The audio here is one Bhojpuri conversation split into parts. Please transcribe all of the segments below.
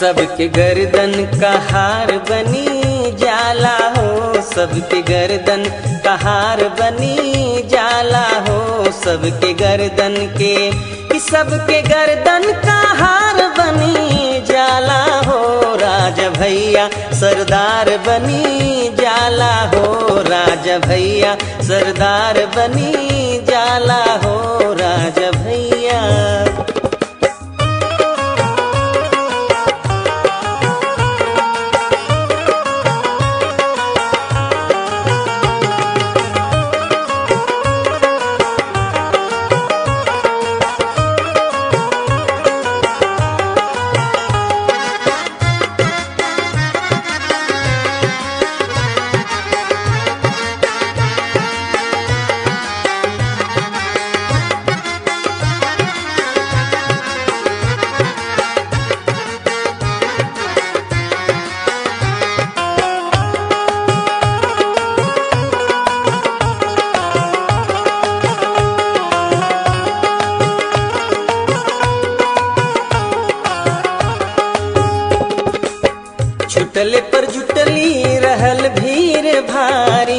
सबके गर्दन का हार बनी जाला हो सबके गर्दन का हार बनी जाला हो सबके गर्दन के कि सबके गर्दन का हार बनी जाला हो राजा भैया सरदार बनी जाला हो राजा भैया सरदार बनी जाला हो राजा भैया छुटले पर जुटली रहल भीड़ भारी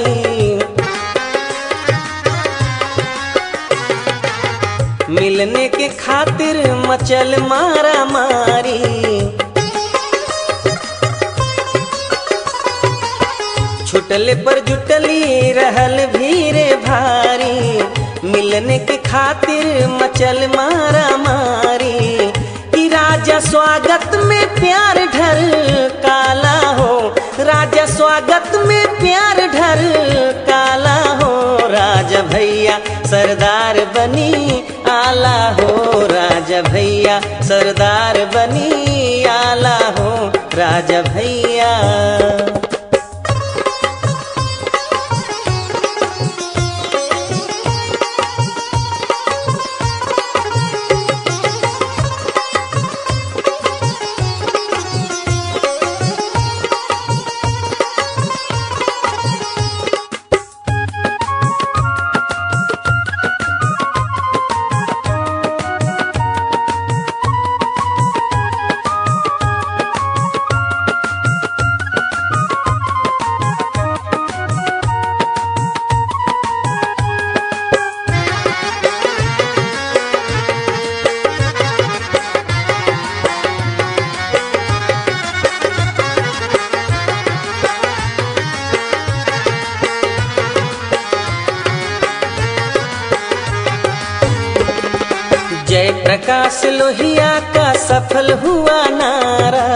मिलने के खातिर मचल मारा मारी छुटले पर जुटली रहल भीड़ भारी मिलने के खातिर मचल मारा मारी कि राजा स्वागत में प्यार ढल काला हो राजा स्वागत में प्यार ढल काला हो राजा भैया सरदार बनी आला हो राजा भैया सरदार बनी आला हो राजा भैया जय प्रकाश लोहिया का सफल हुआ नारा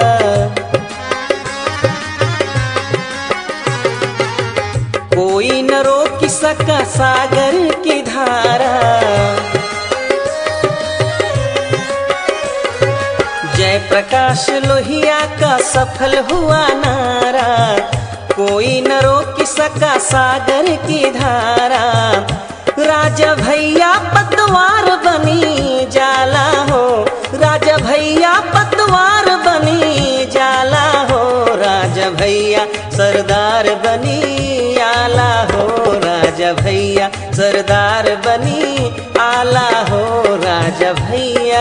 कोई न रोक सका सागर की धारा जय प्रकाश लोहिया का सफल हुआ नारा कोई न रोक सका सागर की धारा राजा भैया पतवार बनी जाला हो राजा भैया पतवार बनी जाला हो राजा भैया सरदार बनी आला हो राजा भैया सरदार बनी आला हो राजा भैया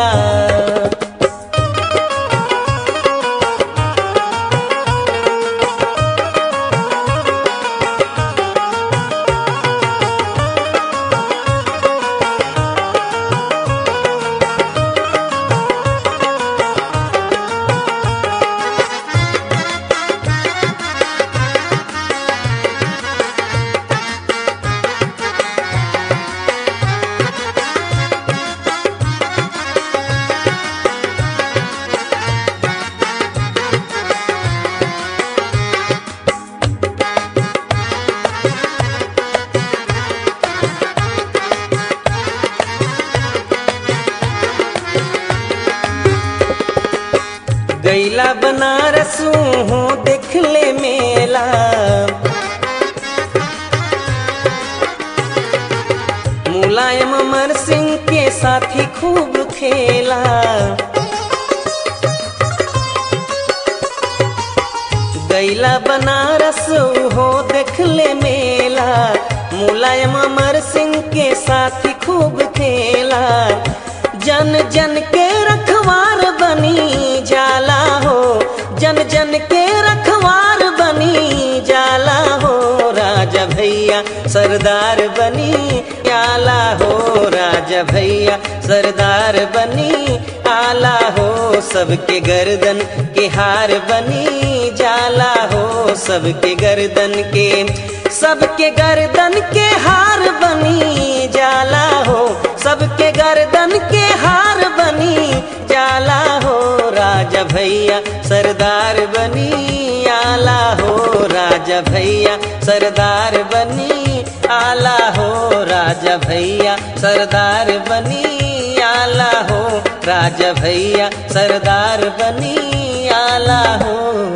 गैला बनारस हो देख ले मेला मुलायम अमर सिंह के साथी खूब खेला गैला बनारस हो देख ले मेला मुलायम अमर सिंह के साथी खूब खेला जन जन के रखवार बनी जाला हो जन जन के रखवार बनी जाला हो राजा भैया सरदार बनी आला हो राजा भैया सरदार बनी आला हो सबके गर्दन के हार बनी जाला हो सबके गर्दन के सबके गर्दन के हार बनी जाला हो सबके गर्दन के हार बनी जाला हो राजा भैया सरदार बनी आला हो राजा भैया सरदार बनी आला हो राजा भैया सरदार बनी आला हो राजा भैया सरदार बनी आला हो